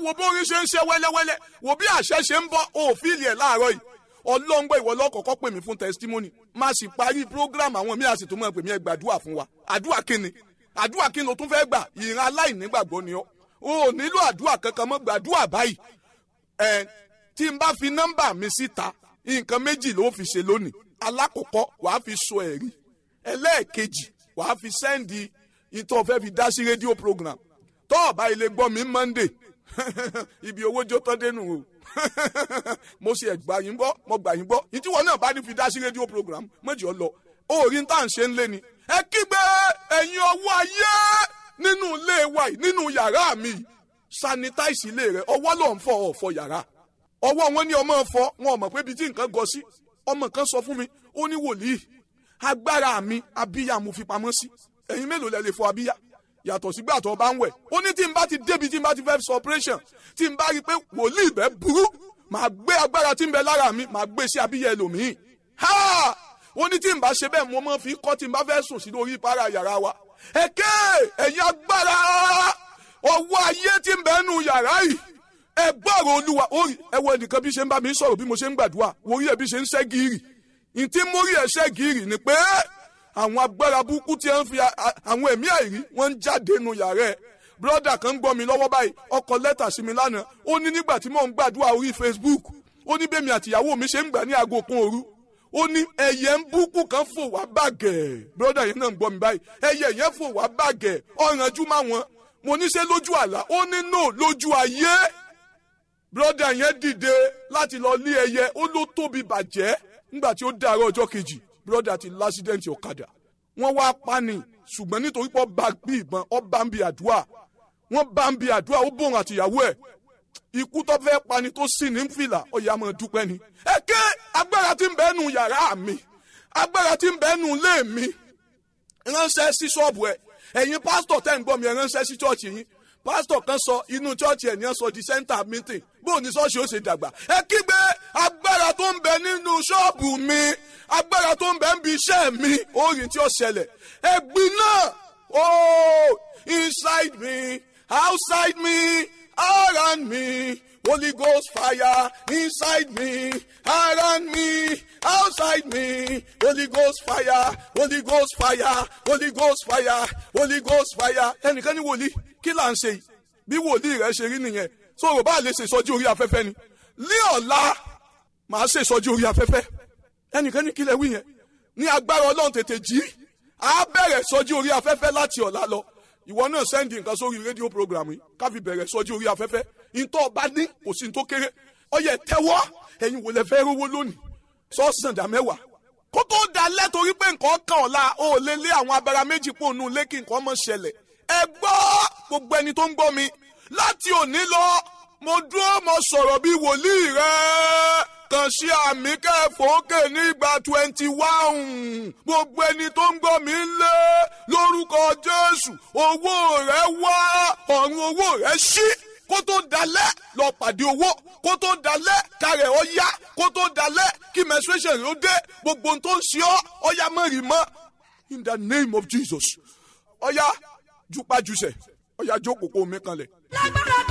wo bó orin ṣe ń ṣe wẹ́lẹ́wẹ́lẹ́ wo bí àṣẹ ṣe ń bọ́ òfìlì ẹ̀ láàárọ̀ yìí ọlọ́ngbọ́ ìwọ lọ́kọ̀ọ́kọ́ pè mí fún testimony má sì parí program àwọn míì àsìtò mọ́ pè mí ẹ gbàdúrà fún wa àdúrà kíni àdúrà kíni o tún fẹ́ gbà ìran aláìnígbàgbọ́ ni ọ́ o ò nílò àdúrà kankan mọ́ gbàdúrà báyìí ẹ tí n bá fi nọ́mbà mi síta nǹkan méjì ló fi ṣe lónìí alákọ̀ọ́kọ́ wàá fi sọ ẹ̀rí ẹlẹ́ẹ̀kejì wàá fi sẹ́ndì ìtọ́ fẹ́ fi dá sí rédíò program tọ́ ọ̀bá ilé gbọ́ mi monday ibi owó jó tán dénú o mo ṣe ẹgbà yín gbọ́ mo gbà yín gbọ́ ìtìwọ́ náà bá ní fi dá sí rédíò program méjì ọ lọ orí ń tà ń ṣe ń lé ni ẹ kígbe ẹ̀yin ọwọ́ ayé nínú ilé wa yìí nínú yàrá mi yìí sanitize ilé rẹ ọwọ́ ló ń fọ ọ̀fọ̀ yàrá ọwọ́ wọn ní ọmọ fọ wọn ò mọ̀ pé ibi tí nǹkan gọ sí ọmọ kan sọ fún mi ó ní wòlíì agbára mi abíyá mo fi pamọ́ sí ẹ̀yin mélòó lẹ lè fọ abíyá yàtọ̀ sígbà tó bá ń wẹ̀ ó ní tí n bá ti débi tí n bá ti fẹ́ sọ operation tí n bá rí i pé wòlíì bẹ́ẹ̀ burú màá gbé agbára tí ń bẹ lára mi màá gbé sí abíyá ẹlòmíì ha ó ní tí n bá ṣe bẹ́ẹ̀ mo máa fi kọ́ tí n bá fẹ́ sùn sí lórí para yàrá wa ẹ̀kẹ́ ẹ̀yin agbára ọwọ́ ayé tí ń bẹ nù yàrá yìí ẹ gbọ́rọ̀ olúwa orí ẹ wo ẹnìkan bí ṣe ń bá mi sọ̀rọ̀ bí mo ṣe ń gbàdúrà orí ẹ bí ṣe ń ṣẹ́ gírì ntí mórí ẹ ṣẹ́ gírì ni pé àwọn agbára burúkú tí wọ́n fi àwọn ẹ̀mí àìrí wọ́n ń jáde nù yàrá ẹ̀ brọ́dà kan ń gbọ́ mi lọ́wọ́ báyìí ọkọ̀ lẹ́tà sí mi lánàá ó ní nígbà tí mò ń gbàdúrà orí Facebook ó ní bẹ́ẹ̀ mi àtìyàwó mi ṣe ń gbà ní aago kan òru ó ní ẹyẹ ń búkú kan fò wá bàgẹ́ brọ́dà yẹn náà ń gbọ́ mi báyìí ẹyẹ yẹn fò wá bàgẹ́ ọ̀rànjú má wọn mo ní ṣe lójú àlá ó ní no lójú ayé brọ́dà yẹn dìde láti lọ lé ẹyẹ ó ló tóbi bàjẹ́ nígbà tí ó dàárọ̀ ọjọ́ kejì brọ́dà ti lásídẹ̀ǹtì ọ̀kadà wọ́n wá pani ṣùgbọ́n nítorí pé ọba bí ìbọn ọba ń bi àdúrà wọ́n bá ń bi àdúrà ó bòrùn àtìyàwó ẹ̀ ikú tó fẹ́ pani tó sì ní fìlà ọ̀yà máa dúpẹ́ ni. èké agbára tí ń bẹ nù yàrá mi agbára tí ń bẹ nù ilé mi ránṣẹ́ sí ṣọ́ọ̀bù ẹ̀ ẹ̀yin pásítọ̀ tẹ́ ń gbọ́ mi ẹ̀ ránṣẹ́ sí ṣọ́ọ̀ṣì yín pásítọ̀ kan sọ inú chọ́ọ̀chì ẹ̀ ní ẹ̀ sọ di center meeting bó ní ṣọ́ọ̀ṣì ó ṣe dàgbà ẹ kígbe agbára tó ń bẹ nínú ṣọ́ọ̀bù mi agbára tó ń bẹ ń bi iṣẹ́ mi orin tí ó ṣẹlẹ̀ ẹ̀gbin náà oh inside me outside me around me Holy Ghost fire inside me around me outside me Holy Ghost fire Holy Ghost fire Holy Ghost fire Holy Ghost fire ẹnìkan ní wòlíì kí là ń ṣe yìí bí wòlíì rẹ ṣe rí nìyẹn sọ̀rọ̀ bá lè ṣe ìsọjí orí afẹ́fẹ́ ni ní ọ̀la màá ṣe ìsọjí orí afẹ́fẹ́ ẹnìkan ní kílẹ̀ wí yẹn ní agbára ọlọ́run tètè jí á bẹ̀rẹ̀ ìsọjí orí afẹ́fẹ́ láti ọ̀la lọ ìwọ náà sẹ́ndì nǹkan sórí rédíò program yìí ká fi bẹ̀rẹ̀ ìsọjí orí afẹ́fẹ́ ìtọ́ ọba ní kò sí ní tó kéré ọyẹ tẹ́wọ́ ẹ̀yin wò lẹ fẹ́ rówó lónìí sọ́ọ̀sán dá mẹ́wàá kó tó dalẹ̀ torí pé nǹkan kan ọ̀la ó lé lé àwọn abara méjì pò nù lé kí nǹkan mọ̀ ṣẹlẹ̀ ẹ gbọ́ gbogbo ẹni tó ń gbọ́ mi láti òní lọ mo dúró mo sọ̀rọ̀ bí wòlíì rẹ kàn sí àmì kẹfọ́kè nígbà twenty one gbogbo ẹni tó ń gbọ́ mi lé lórúkọ Jésù owó rẹ wá ọ̀run owó rẹ ṣí kó tó dalẹ̀ lọ pàdé owó kó tó dalẹ̀ kárẹ̀ ọ yá kó tó dalẹ̀ kí menstruation ló dé gbogbo ohun tó ń ṣe ọ́ ọ yá mọ́rin mọ́ in the name of Jesus ọ yá jupajusẹ ọ yá jókòó kó mi kanlẹ̀. lágbára